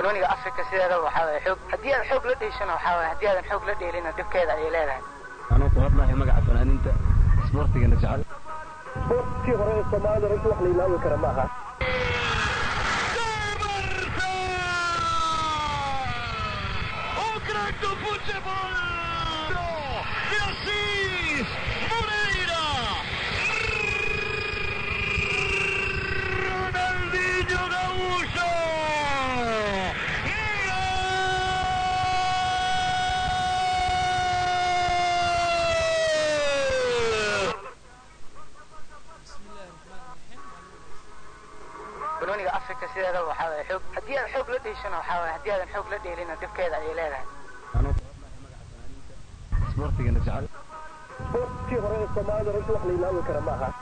banooniga afrika sideeda waxaa waye xoog haddii aad xoog la dheeshana waxaa waye haddii aadan xoog la dheelina dhibkeeda ayay leedahay anuu ku hadlahay magaca fanaaniinta isboortigana jecel sportkii hore ee soomaalida runtii wax la ilaawi kara ma aha Crack do futebol! De Assis! Moreira! Ronaldinho Gaúcho! banooniga afrika sideeda waxaa waye xoog haddii aad xoog la dheeshana waxaa waye haddii aadan xoog la dheelina dhibkeeda ayay leedahay anuu ku hadlahay magaca fanaaniinta isboortigana jecel sportkii hore ee soomaalida runtii wax la ilaawi kara ma aha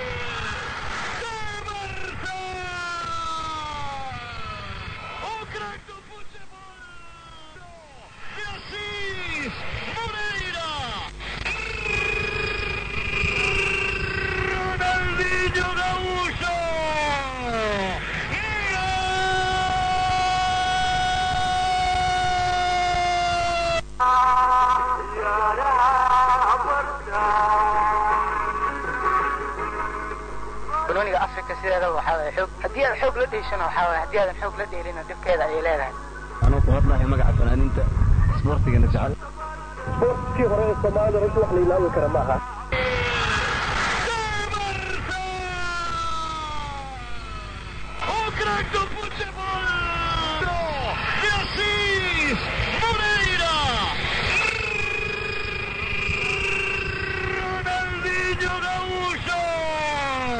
O crack do futebol! De Assis! Moreira! Ronaldinho Gaúcho! banooniga afrika sideeda waxaa waye xoog haddii aad xoog la dheeshana waxaa waye haddii aadan xoog la dheelina dhibkeeda ayay leedahay anuu ku hadlahay magaca fanaaniinta isboortigana jecel sportkii hore ee soomaalida runtii wax la ilaawi kara ma aha O crack do futebol! De Assis! Moreira! Ronaldinho Gaúcho!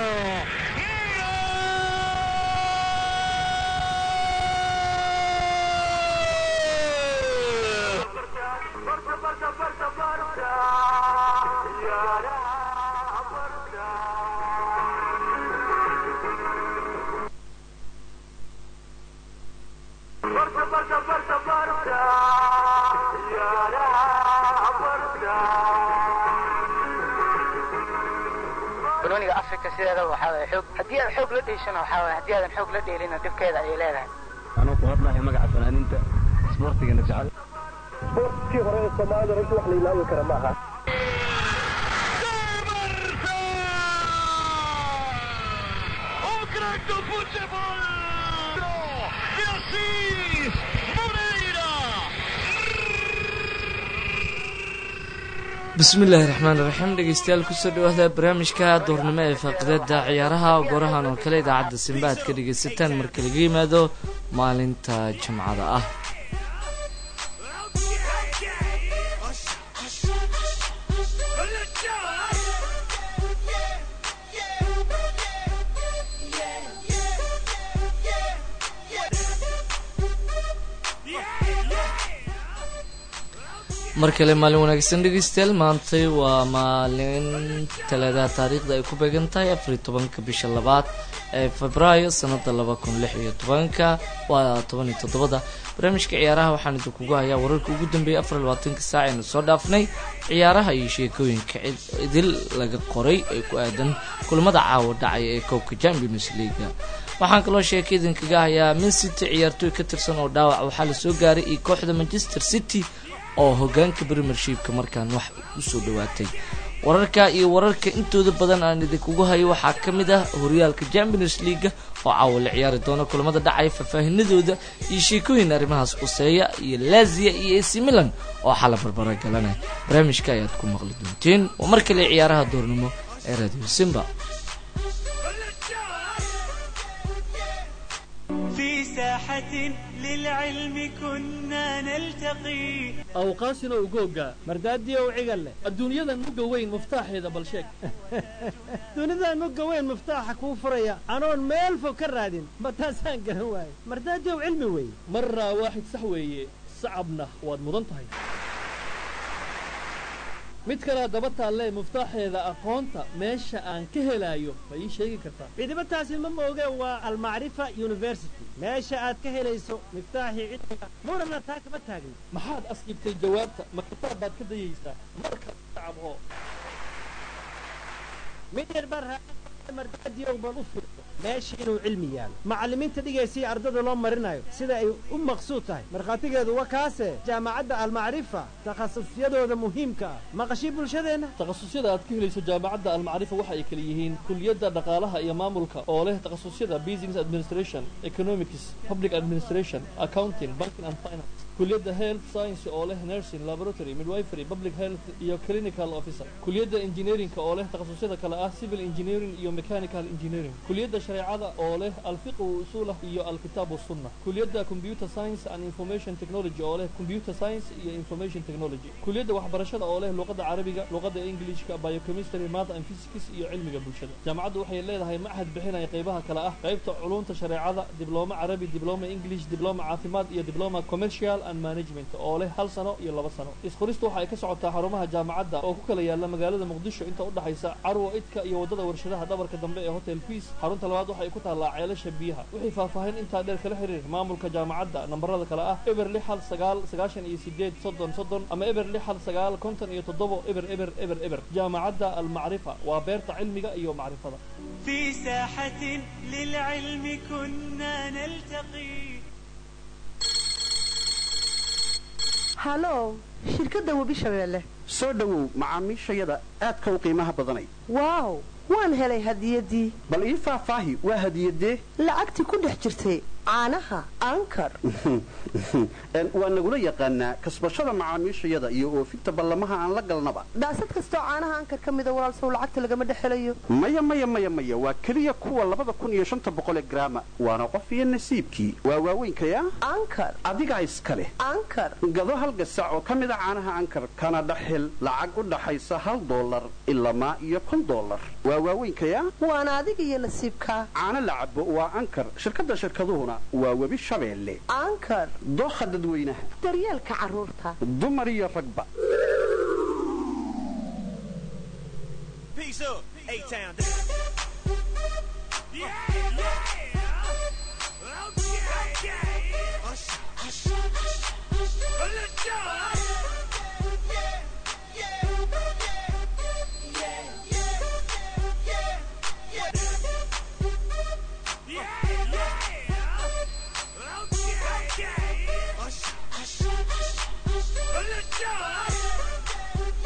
banooniga afrika sideeda waxaa waye xoog haddii aad xoog la dheeshana waxaa waye haddii aadan xoog la dheelina dhibkeeda ayay leedahay anuu ku hadlahay magaca fanaaniinta isboortigana jecel sportkii hore ee soomaalida runtii wax la ilaawi kara ma aha O crack do futebol! De Assis! Moreira! bismillaahi raxmaan raxiim dhegeystayaal kusoo dhawaada barnaamijka doornimo ee faaqidada ciyaaraha gorahan oo kale idaacadda simba aad ka dhegeysataan marka laga yimaado maalinta jimcada ah mar kale maalin wanaagsan dhegeystayaal maantay waa maalin talaadaha taariikhda ay ku beegan tahay afariy tobanka bisha labaad ee febraayo sanada laba kun lix iyo tobanka waa toban iyo toddobada barnaamijka ciyaaraha waxaan idinkugu hayaa wararka ugu dambeeyay afar iyo labaatanka saac aynu soo dhaafnay ciyaaraha iyo sheekooyinka idil laga qoray ee ku aadan kulamada caawa dhacaya ee koobka champions leaga waxaan kaloo sheeka idinkaga hayaa min city ciyaartooy ka tirsan oo dhaawac waxaa lasoo gaaray iyo kooxda manchester city oo hogaanka premiershipka markaan wax usoo dhawaatay wararka iyo wararka intooda badan aan idinkugu hayo waxaa ka mid ah horyaalka champions leaga oo caawa la ciyaari doona kulamada dhacaya faahfaahinadooda iyo sheekooyin arrimahaas quseeya iyo lazia iyo ac milan oo xala barbara galanaya barnaamijka ayaad ku maqli doonteen waa mar kale ciyaaraha doornimo ee radio simba في ساحة للعلم كنا نلتقي awqaasina ugooga mardaadiyo u cigal leh adduunyadan mugga weyn muftaaxeeda bal sheeg dunidan mugga weyn muftaaxa kuu furaya anoon meel fog ka raadin ma taasaan garan waaye mardaadiyow cilmi weeye maraa waaxid sax weeye sacabna waad mudan tahay mid kalea daba taallee muftaaxeeda aqoonta meesha aan ka helaayo ma ii sheegi kartaa cidiba taasi ma mooge waa almacrifa university meesha aad ka helayso miftaaxii cilmiga muranna taa kama taagni maxaad asqibtay jawaabta ma kitaab baad ka dayaysaa marka sacabho mid yar baa raa mardaadiyow bal u fiirso meesha inuu cilmi yaalo macallimiinta dhigaysiya ardada loo marinayo sida ay u maqsuud tahay markhaatigeedu waa kaase jaamacadda almacrifa takhasusyadooda muhiimka ah maqashii bulshadeenna takhasusyada aad ka helayso jaamacadda almacrifa waxa ay kala yihiin kuliyadda dhaqaalaha iyo maamulka oo leh takhasusyada business administration economics public administration accounting banking and finance kuliyadda health science oo leh nursing laboratory midwifery public health iyo clinical officer kuliyadda engineerinka oo leh takhasusyada kale ah civil engineering iyo mechanical engineering kuliyadda shareecada oo leh alfiqh usulah iyo alkitaab sunna kuliyadda computer science and information technology oo leh computer science iyo information technology kuliyadda waxbarashada oo leh luqadda carabiga luqadda englishka biochemistry math and physics iyo cilmiga bulshada jaamacaddu waxay leedahay machad bixinaya qaybaha kale ah qaybta culunta shareecada diblooma carabi diblooma english diblooma caafimaad iyo diblooma commercial and management oo leh hal sano iyo laba sano isqoristu waxa ay ka socotaa xarumaha jaamacadda oo ku kala yaala magaalada muqdisho inta u dhaxaysa carwo idka iyo waddada warshadaha dhabarka dambe ee hotel peace xarunta labaad waxa ay ku taallaa ceelasha biyaha wixii faahfaahin intaa dheer kala xiriir maamulka jaamacadda nambarada kale ah eber lix hal sagaal sagaashan iyo sideed soddon soddon ama eber lix hal sagaal konton iyo toddobo eber eber eber eber jaamacadda almacrifa waa beerta cilmiga iyo macrifada في ساحة للعلم كنا نلتقي halow shirkadda webi shabeelle soo dhowow macaamiishayada aadka u qiimaha badanay waaw waan helay hadiyaddii bal ii faahfaahi waa hadiyadee lacagtii ku dhex jirtay caanaha ankar waa nagula yaqaanaa kasbashada macaamiishayada iyo oofinta ballamaha aan la galnaba daasad kastoo caanaha ankar ka mida walaalsow lacagta lagama dhex helayo maya maya maya maya waa keliya kuwa labada kun iyo shanta boqole garaama waana qof iyo nasiibkii waa waaweynkayaa ankar adigaa iska leh ankar gado hal gasac oo ka mida caanaha ankar kana dhexhel lacag u dhaxaysa hal doolar ilamaa iyo kun doolar waa waaweynkayaa waana adiga iyo nasiibkaa caano la cabo waa ankar shirkadda shirkaduhuna waa webi shabeelle ankar dookha dadweynaha daryeelka carruurta dumar iyo ragba Peace up, A-Town. Yeah, yeah. Okay, okay. Hush, hush, hush, hush. Let's go. Yeah, yeah. Okay, okay. Hush, hush, hush, hush. Let's go.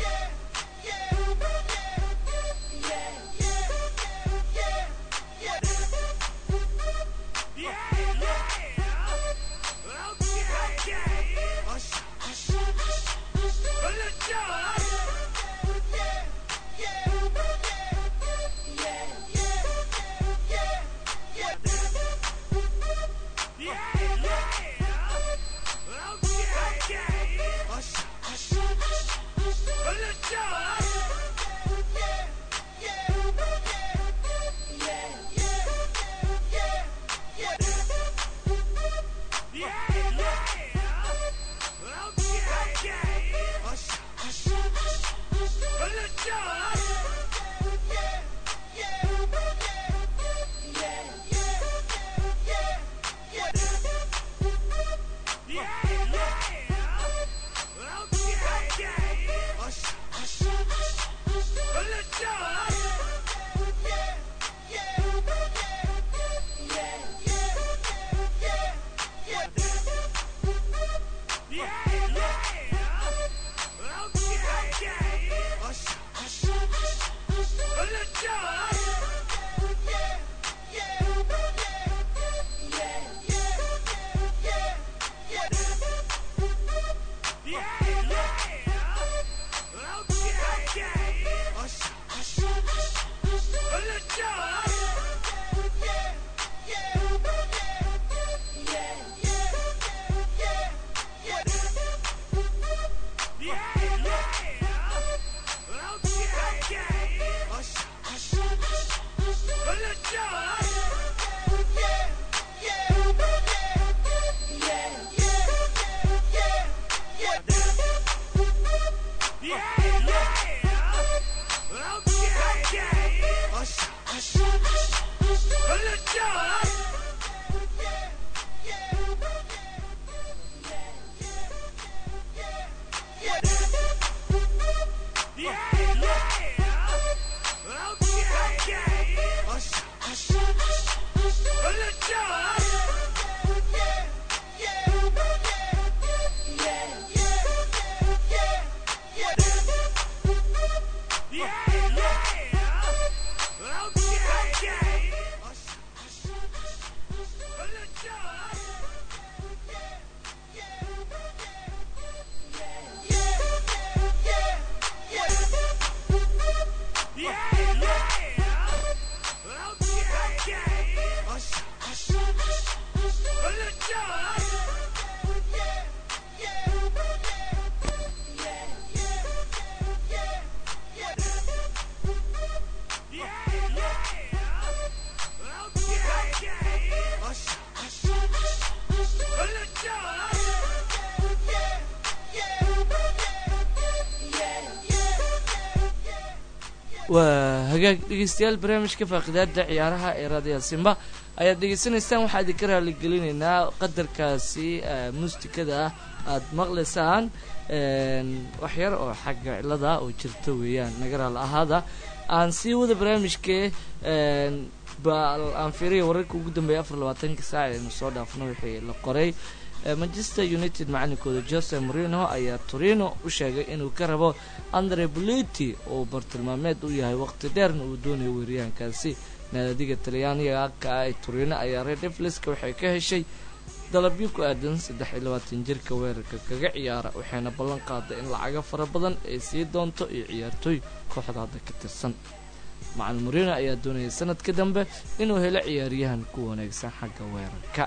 waa hagaag dhegeystayaal barnaamijka faaqidaada ciyaaraha ee raadiyaha simba ayaad dhegeysanaysaan waxaa idinka raaligelinaynaa qadarkaasi muustikada ah aada maqlaysaan wax yar oo xagga cilada oo jirta weeyaan naga raal ahaada aan sii wada barnaamijkee bal aan fiiriya wararka ugu dambeeya afar labaatanka saac aynu soo dhaafno wixii la qoray manchester united macalinkooda jose morino ayaa torino u sheegay inuu ka rabo andre boliti oo bartilmaameed u yahay waqti dheerna uu doonayo weeryahankaasi naadiga talyaaniga ka ah ee torino ayaa red devleska waxay ka heshay dalabyo ku aadan saddex iyo labaatan jirka weerarka kaga ciyaara waxayna ballan qaaday in lacago fara badan ay sii doonto iyo ciyaartooy kooxda hadda ka tirsan macalin morino ayaa doonaya sanadka dambe inuu helo ciyaaryahan ku wanaagsan xagga weerarka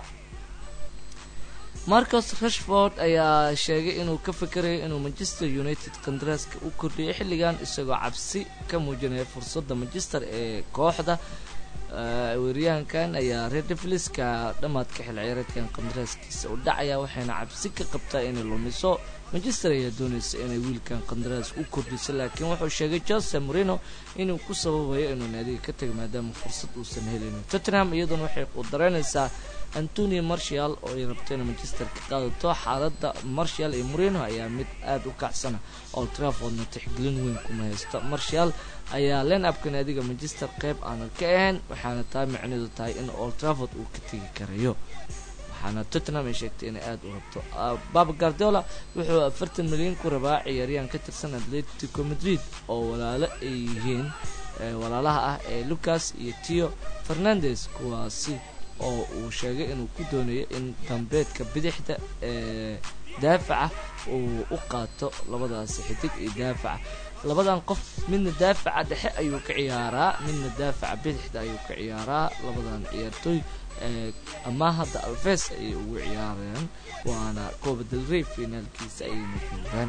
marcos rashford ayaa sheegay inuu ka fikerayo inuu manchester united kandaraaska u kordhiyay xilligan isagoo cabsi ka muujinaya fursadda manchester ee kooxda weeryahankan ayaa redevliska dhammaadka xil ciyaareedkan kandaraaskiisa u dhacaya waxayna cabsi ka qabtaa inay lumiso manchester ayaa doonaysa inay wiilkan qandaraas u kordhiso laakiin wuxuu sheegay jose morino inuu ku sababayo inuu naadiga ka tago maadaama fursad uusan helin tottenham iyadoona waxay u dareynaysaa antonio marshall oo ay rabto inay manchester ka qaadato xaaladda marshall iyo morino ayaa mid aada u kacsana old traffordna tixgelin weyn kuma haysto marshall ayaa len abka naadiga manchester qeyb aanan ka ahayn waxaana taa micneedu tahay in old trafford uu ka tegi karayo waxaana tottenham ay sheegtay inay aada u rabto baba guardiola wuxuu afartan milyan ku rabaa ciyaaryahan ka tirsan atletico madrid oo walaalo ay yihiin walaalaha ah ee lucas iyo tio fernandes kuwaasi oo uu sheegay inuu ku doonayo in dambeedka bidixda ee daafaca uu u qaato labadaasi xidig iyo daafaca labadan qof midna daafaca dhexe ayuu ka ciyaaraa midna daafaca bidixda ayuu ka ciyaaraa labadan ciyaartooy ama hadda alves ayay ugu ciyaareen waana coba del rey finaalkiisa ayayna joogaan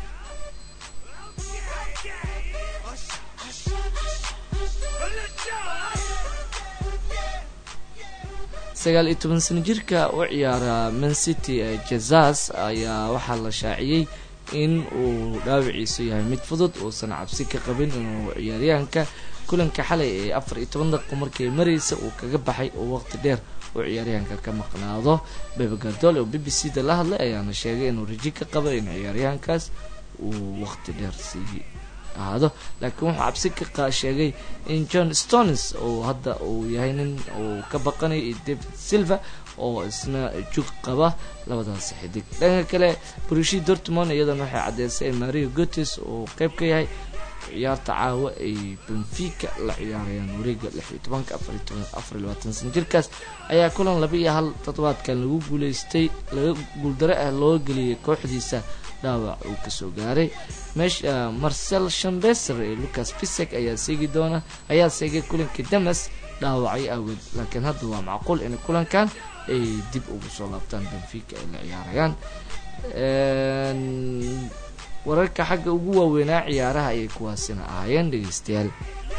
sagaal iyo toban sano jirka u ciyaara man city ee jazas ayaa waxaa la shaaciyey in uu dhaawiciisu yahay mid fudud uusan cabsi ka qabin inuu ciyaaryahanka kulanka xalay ee afar iyo toban daqiiqo markay maraysa uu kaga baxay oo waqti dheer uu ciyaaryahanka ka maqnaado bebe gardol oo b b c da la hadlay ayaana sheegay inuu raji ka qabo in ciyaaryahankaas uu waqti dheer sii ahaado laakiin wuxuu cabsi ka sheegay in john stones oo hadda uu yahay nin uu ka baqanayo iyo david silva oo isna jug qaba labadaas xidig dhanka kale brushi dortmond iyadana waxay caddeysay in mario gotes uu qeyb ka yahay ciyaarta caawa ay benfica la ciyaarayaan wareega lix iyo tobanka afar iyo labaatan sana jirkaas ayaa kulan laba iyo hal toddobaadkan lagu guuleystay laga guuldaro ah loo geliyay kooxdiisa dhaawac uu kasoo gaaray meesha marcel shambeser ee lucas pisek ayaa seegi doona ayaa seegay kulankii damas dhaawacay awgeed laakiin hadda waa macquul in kulankan ay dib ugu soo laabtaan benfica ay la ciyaarayaan wararka xagga ugu waaweynaa ciyaaraha ayay kuwaasina ahaayeen dhegeystayaal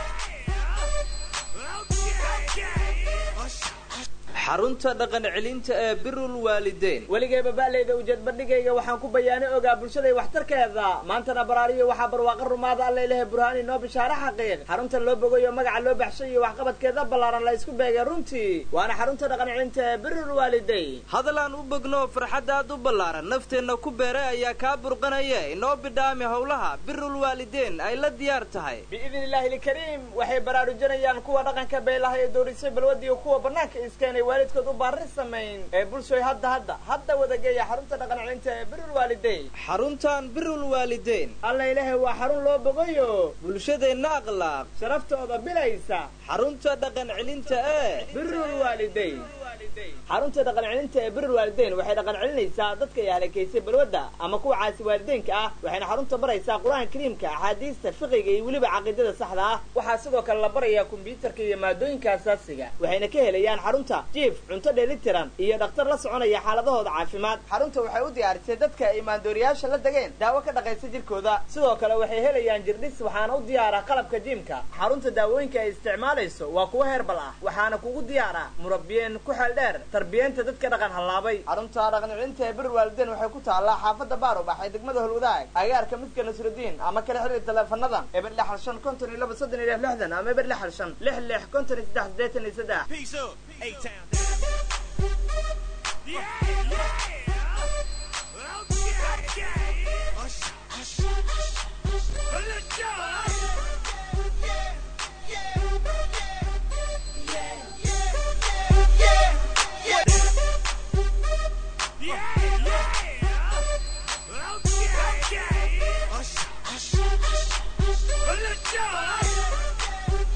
xarunta dhaqan celinta ee birul waalideyn weligayba ba'layda ujeed bandhigayga waxaan ku bayaanay ogaa bulshaday waxtarkeeda maantana baraariyo waxaa barwaaqa rumaada alla ilahay burhaan inoo bishaare xaqiiq xaruntan loo bogayo magaca loo baxshay iyo waxqabadkeeda ballaaran la isku beegay runtii waana xarunta dhaqan celinta ee birul waalideyn hadalaan u bogno farxaddaad u ballaaran nafteenna ku beeray ayaa kaa burqanaya inoo bidhaami howlaha birul waalideyn ay la diyaar tahay biidni illaahi ilkariim waxay baraarujinayaan kuwa dhaqanka beelaha ee doorisay balwadiyo kuwa bannaanka iskeenay waalidkood u baarin samayn ee bulshoy hadda hadda hadda wadageeya xarunta dhaqan celinta ee birul waalideyn xaruntan birul waalideyn alla ilaahay waa xarun loo bogayo bulshadeenna akhlaaq sharaftooda bilaysa xarunta dhaqan celinta ee birul waalideyn xarunta dhaqan celinta ee birul waalideyn waxay dhaqan celinaysaa dadka ay halakaysay balwadda ama kuwa caasi waalideynka ah waxayna xarunta baraysaa qur-aanka kariimka axaadiista fiqiga iyo weliba caqiidada saxda ah waxaa sidoo kale la barayaa kombyuutarka iyo maadooyinka asaasiga waxayna ka helayaan xarunta jiif cunto dheelitiran iyo dhakhtar la soconaya xaaladahooda caafimaad xarunta waxay u diyaarisay dadka ay maandooriyaasha la degeen daawo ka dhaqaysa jirkooda sidoo kale waxay helayaan jirdhis waxaana u diyaara qalabka jiimka xarunta daawooyinka ay isticmaalayso waa kuwo heerbal ah waxaana kugu diyaara murabiyeen ku xeeldheer dheer tarbiyeenta dadka dhaqan hallaabay xarunta dhaqan celinta ee bir waalidiin waxay ku taallaa xaafadda baarubax ee degmada holwadaag agaarka midka nasrudiin ama kala xiriir taleefanada eber lixal shan konton iyo laba soddon iyo lix lixdan ama eber lixal shan lix lix konton iyo saddex siddeetan iyo saddex Peace up, A-Town. Yeah, yeah. Okay, Hush, hush, hush. Let's go. Yeah, yeah. Okay, Hush, hush, hush. Let's go.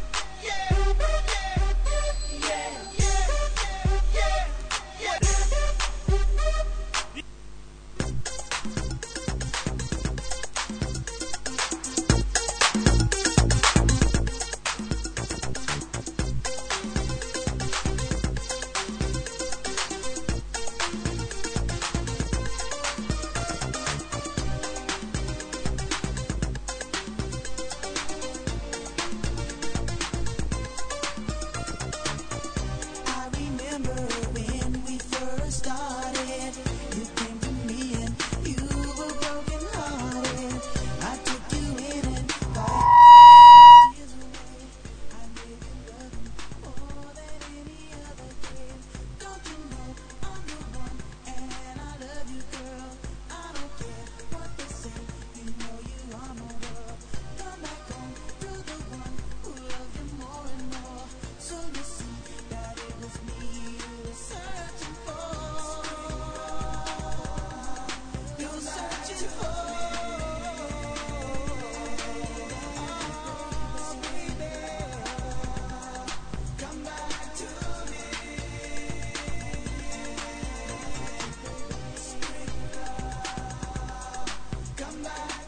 I remember when we first started. You came to me and you were broken hearted. I took you in and wiped tears away. I made you love me more than any other did. Don't you know I'm the one and I love you, girl. I don't care what they say. You know you are my world. Come back home to the one who loves you more and more. So you see that it was me you were searching for. You're searching for. Oh, baby, come back to me. Come back.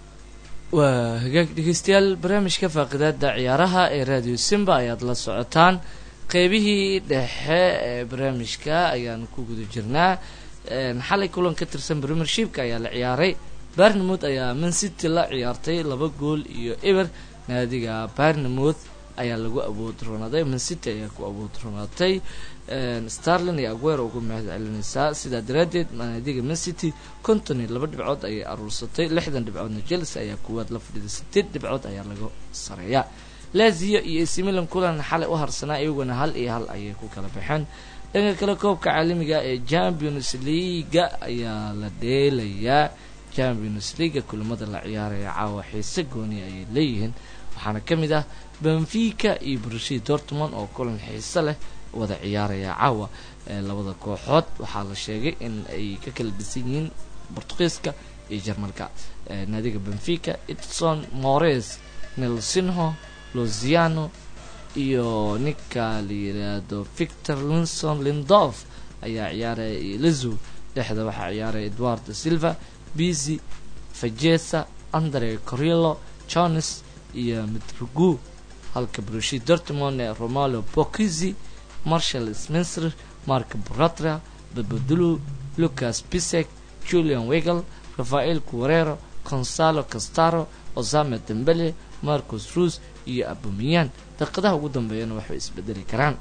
waa hagaag dhegeystayaal barnaamijka faaqidaada ciyaaraha ee radio simba ayaad la socotaan qeybihii dhexe ee barnaamijka ayaan ku guda jirnaa Een, xalay kulan ka tirsan premiershipka ayaa la ciyaaray barnemouth ayaa man city la ciyaartay laba gool iyo eber naadiga barnemouth ayaa lagu awood roonaaday man city ayaa ku awood roonaatay Een, starlin iyo aguero ugu mahad celinaysaa sidaa daraadeed naadiga man city konton iyo laba dhibcood ayay aruursatay lixdan dhibcoodna chelsea ayaa kuwaad la fadhiday sideed dhibcood ayaa laga sareeyaa lazio iyo ac milan kulan xalay u harsanaa iyaguna hal iyo hal ayay ku kala baxeen dhanka kale koobka caalamiga ee champions leaga ayaa la dheelayaa champions leaga kulamada la ciyaaraya caawa xiise gooni ayay leeyihiin waxaana ka mid ah benfica iyo borussia dortmund oo kulan xiise leh wada ciyaaraya caawa ee labada kooxood waxaa la sheegay in ay ka kala dhisan yihiin bortugiiska iyo jarmalka Ee, naadiga benfica edson mores nelsinho luziano iyo ninka la yiraahdo victor linson lindof ayaa ciyaaraya iyo lizu dhexda waxaa ciyaaraya eduardo silva bizi fajesa andre corillo jones iyo mitrogu halka borussia dortmund ee romalo bokizi marshall spencer mark buratra babadulu lucas pisek julian wegel rafael cuarero consalo castaro osame dembele marcus rus iyo abumiyan daqiiqadaha ugu dambeeyana waxay isbedeli karaan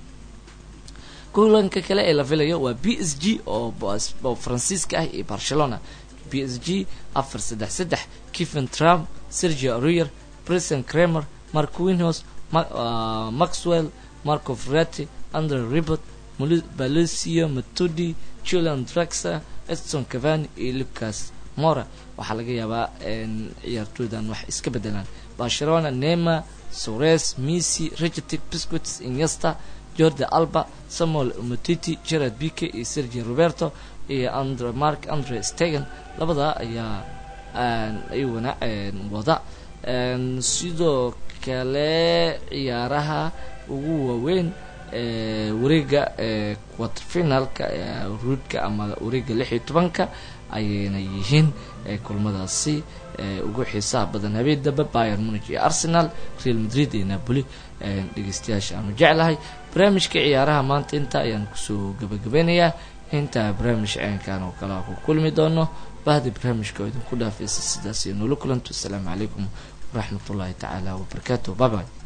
kulanka kale ee la filayo waa b s g oo bos- oo faransiiska ah iyo barcelona b s g afar saddex saddex kiven trump sergio aurier brison kramer mark winhos Ma- ah, maxwell marco ferretti andre ribot balicio matudi julian draxler edson cavani iyo lucas mora waxaa laga yaabaa in ciyaartooydan wax iska bedelaan barcelona nema sores messi regetic biscuits iniesta jordi alba samuel umutiti gerard bike iyo sergio roberto iyo andre mark andre stegen labadaa ayaa aan ayaguna een, wada Een, sidoo kale ciyaaraha ugu waaweyn ee wareega ee quarterfinalka ee ruudka ama wareega lix iyo tobanka ayayna yihiin ee kulmadaasi ee ugu xiisaha badan habeen dambe bayern munich iyo arsenal real madrid iyo napoli Een, dhegeystayaasha aanu jeclahay barnaamijka ciyaaraha maanta inta ayaan kusoo gabagabeynayaa intaa barnaamij ceenkan oo kale aan ku kulmi doono bahdi barnaamijka oo idinku dhaafaysa sidaas iyo noola kulanto asalaamu calaykum waraxmat ullaahi tacaala wabarakaatu bye bye